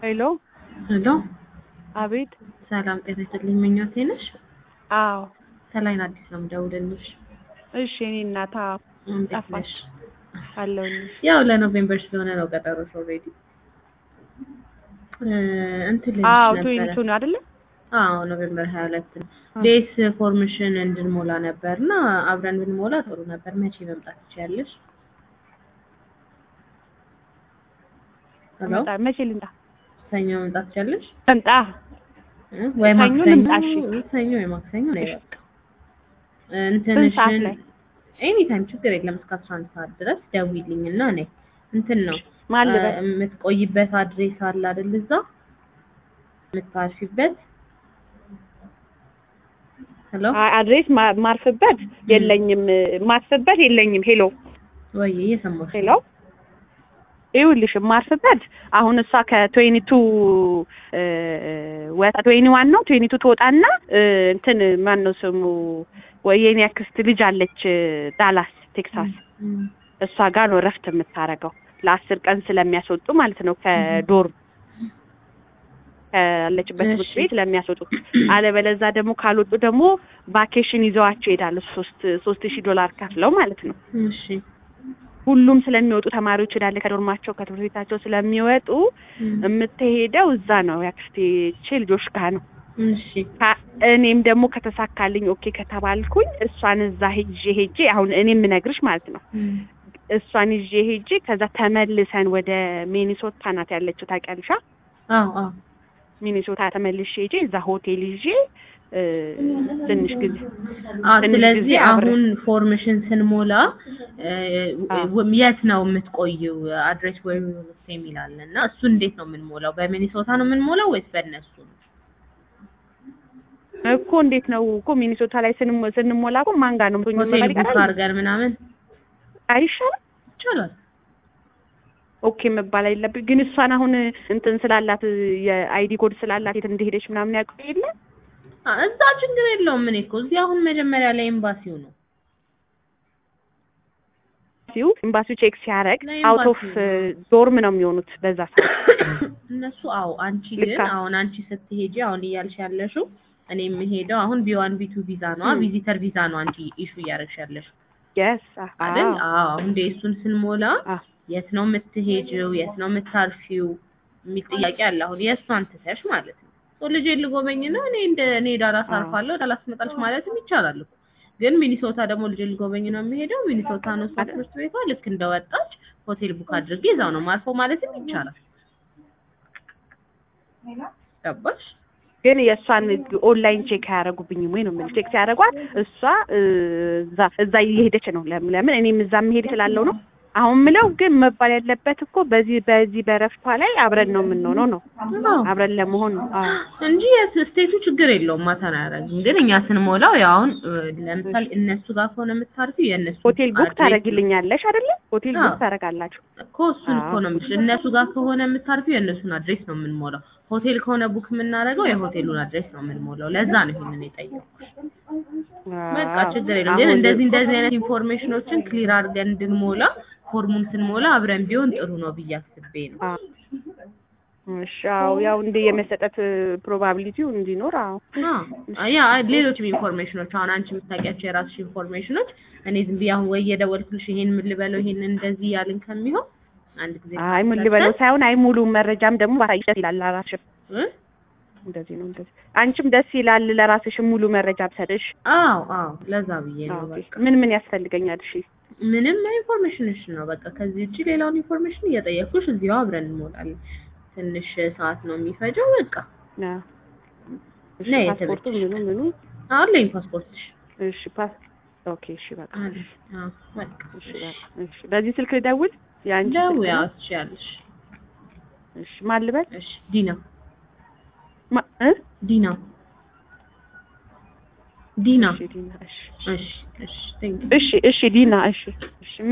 ሄሎ ሄሎ አቤት። ሰላም ጤና ይስጥልኝ። ምኞቴ ነሽ? አዎ ከላይን አዲስ ነው የምደውልልሽ። እሺ። እኔ እናታ እንዴት ጠፋሽ? ነሽ? አለሁልሽ። ያው ለኖቬምበር ስለሆነ ነው ቀጠሮሽ ኦልሬዲ እንትን ልልሽ አዎ ነበረ። ትዌኒቱ ነው አይደለ? አዎ ኖቬምበር ሀያ ሁለት ነው። አ- ዴስ ፎርሜሽን እንድንሞላ ነበር እና አብረን ብንሞላ ጥሩ ነበር። መቼ መምጣት ትችያለሽ? ሄሎ መጣ- መቼ ልምጣ? ሰኞ መምጣት ትችያለሽ? ልምጣ? እ? ወይ ሰኞ ማክሰኞ ልምጣ፣ እሺ። ሰኞ ወይ ማክሰኞ ነው እሺ። በቃ ስንት ሰዓት እንትንሽን ላይ? ኤኒ ታይም ችግር የለም እስከ አስራ አንድ ሰዓት ድረስ ደውይልኝ እና እኔ እንትን ነው ማን ልበል? እ፣ የምትቆይበት አድሬስ አለ አይደል እዛ የምታርፊበት ሄሎ አ- አድሬስ ማ- ማርፍበት የለኝም፣ ማርፍበት የለኝም። ሄሎ ወይ እየሰማሁሽ ሄሎ ይኸውልሽ ማርፍበት አሁን እሷ ከትዌኒቱ ወጣ ትዌኒ ዋን ነው ትዌኒቱ ትወጣና እ፣ እንትን ማን ነው ስሙ ወይ የኔ አክስት ልጅ አለች ዳላስ ቴክሳስ እም፣ እሷ ጋር ነው እረፍት የምታረገው ለአስር ቀን ስለሚያስወጡ ማለት ነው ከዶርም ካለችበት ትምህርት እሺ። ቤት ለሚያስወጡ አለበለዛ ደግሞ ካልወጡ ደግሞ ቫኬሽን ይዘዋቸው ይሄዳሉ ሶስት ሶስት ሺህ ዶላር ከፍለው ማለት ነው እሺ ሁሉም ስለሚወጡ ተማሪዎች እንዳለ ከዶርማቸው ከትምህርት ቤታቸው ስለሚወጡ እም፣ የምትሄደው እዛ ነው ያክስቴ ልጆች ጋር ነው እሺ ካ- እኔም ደግሞ ከተሳካልኝ ኦኬ ከተባልኩኝ እሷን እዛ ሄጄ ሄጄ አሁን እኔ የምነግርሽ ማለት ነው እም፣ እሷን ይዤ ሄጄ ከዛ ተመልሰን ወደ ሚኒሶታ ናት ያለችው ታውቂያለሽ አ? አዎ አዎ ሚኒሶታ ተመልሼ ሄጄ እዛ ሆቴል ይዤ እ፣ ትንሽ ጊዜ አዎ ትንሽ ስለዚህ ጊዜ አብረን- አሁን ፎርሜሽን ስንሞላ እ፣ አዎ። ው- የት ነው የምትቆይው አድሬስ ወይ የሚል አለ እና እሱ እንዴት ነው የምንሞላው በሚኒሶታ ነው የምንሞላው ወይስ በእነሱ ነው እኮ እንዴት ነው እኮ ሚኒሶታ ላይ ስንሞ- ስንሞላ እኮ ማን ጋር ነው ምቶኝ ሆቴል መባል ቡክ ይቀራል አድርገን ምናምን አይሻልም ይቻላል ኦኬ መባል የለብኝ ግን እሷን አሁን እንትን ስላላት የአይዲ ኮድ ስላላት የት እንደሄደች ምናምን ያውቁ የለ አ፣ እዛ ችግር የለውም እኔ እኮ እዚህ አሁን መጀመሪያ ላይ ኤምባሲው ነው ሲው ኤምባሲው ቼክ ሲያደርግ ለኤምባሲው አውት ኦፍ ዶርም ነው የሚሆኑት በዛ ሰዓት እነሱ አዎ አንቺ ግን ልካ- አሁን አንቺ ስትሄጂ አሁን እያልሽ ያለሽው እኔ የምሄደው አሁን ቢዋን ቢቱ ቪዛ ነው ም። ቪዚተር ቪዛ ነው አንቺ ኢሹ እያደረግሽ ያለሽው የስ አይደል አዎ አሁን እንደ እሱን ስንሞላ የት ነው የምትሄጂው የት ነው የምታርፊው የሚል ጥያቄ አለ አሁን የእሷን ትተሽ ማለት ነው ሶ ልጄን ልጎበኝ ነው እኔ እንደ እኔ ዳላስ አዎ። አርፋለሁ ዳላስ ትመጣለች ማለትም ይቻላል እኮ ግን ሚኒሶታ ደግሞ ልጄን ልጎበኝ ነው የሚሄደው ሚኒሶታ ነው እሷ ትምህርት ቤቷ ልክ እንደወጣች ሆቴል ቡክ አድርጌ እዛው ነው ማርፈው ማለትም ይቻላል ገባሽ ግን የእሷን ኦንላይን ቼክ አያደርጉብኝም ወይ ነው የምልሽ ቼክ ሲያደርጓት እሷ እ፣ እዛ እዛ እየሄደች ነው ለምን ለምን እኔም እዛ መሄድ ስላለው ነው አሁን ምለው ግን መባል ያለበት እኮ በዚህ በዚህ በረፍቷ ላይ አብረን ነው የምንሆነው ነው አዎ አብረን ለመሆን ነው አዎ እንጂ የስቴቱ ችግር የለውም ማተር አያደርግም። ግን እኛ ስንሞላው ያው አሁን እ፣ ለምሳሌ እነሱ ጋር ከሆነ የምታርፊው የእነሱ ሆቴል ቡክ አድሬስ ታደርጊልኛለሽ አይደለ? ሆቴል ቡክ አዎ። ታደርጋላችሁ። እኮ እሱን እኮ አዎ። ነው የምልሽ። እነሱ ጋር ከሆነ የምታርፊው የእነሱን አድሬስ ነው የምንሞላው። ሆቴል ከሆነ ቡክ የምናደርገው የሆቴሉን አድሬስ ነው የምንሞላው። ለዛ ነው ይሄንን የጠየኩሽ። በቃ አዎ። ችግር የለም። ግን አሁን እንደዚህ እንደዚህ አይነት ኢንፎርሜሽኖችን ክሊር አድርገን እንድንሞላ ፎርሙን ስንሞላ አብረን ቢሆን ጥሩ ነው ብዬ አስቤ ነው። አዎ። እሺ፣ አዎ፣ ያው እንደ የመሰጠት ፕሮባቢሊቲው እንዲኖር አዎ። አዎ ያ ሌሎችም ኢንፎርሜሽኖች አሁን አንቺ የምታውቂያቸው የራስሽ ኢንፎርሜሽኖች እኔ ዝም ብዬ አሁን ወይ የደወልኩልሽ ይሄን ምን ልበለው ይሄን እንደዚህ ያልን ከሚሆን አንድ ጊዜ አይ ምን ልበለው ሳይሆን አይ ሙሉ መረጃም ደግሞ ባሳይሽ ደስ ይላል ለራስሽም እ? እንደዚህ ነው እንደዚህ አንቺም ደስ ይላል ለራስሽም ሙሉ መረጃ ብሰጥሽ። አዎ አዎ ለዛ ብዬ ነው ኦኬ። በቃ ምን ምን ያስፈልገኛል? እሺ ምንም ኢንፎርሜሽንሽ ነው በቃ ከዚህ ውጪ ሌላውን ኢንፎርሜሽን እየጠየኩሽ እዚሁ አብረን እንሞላለን ትንሽ ሰዓት ነው የሚፈጀው በቃ ና እሺ፣ ነይ ፓስፖርቱ የተመቸሽ ምኑ ምኑ አለኝ ፓስፖርትሽ እሺ ፓስ ኦኬ እሺ በቃ አለ አዎ በቃ እሺ በቃ እሺ በዚህ ስልክ ልደውል የአንቺ ስልክ ደውዪ ነው? አዎ ትችያለሽ እሺ ማን ልበል እሺ ዲና ማ- እ ዲና ዲና እሺ ዲና እሺ እሺ እሺ ቴንክ እሺ እሺ ዲና እሺ እሺ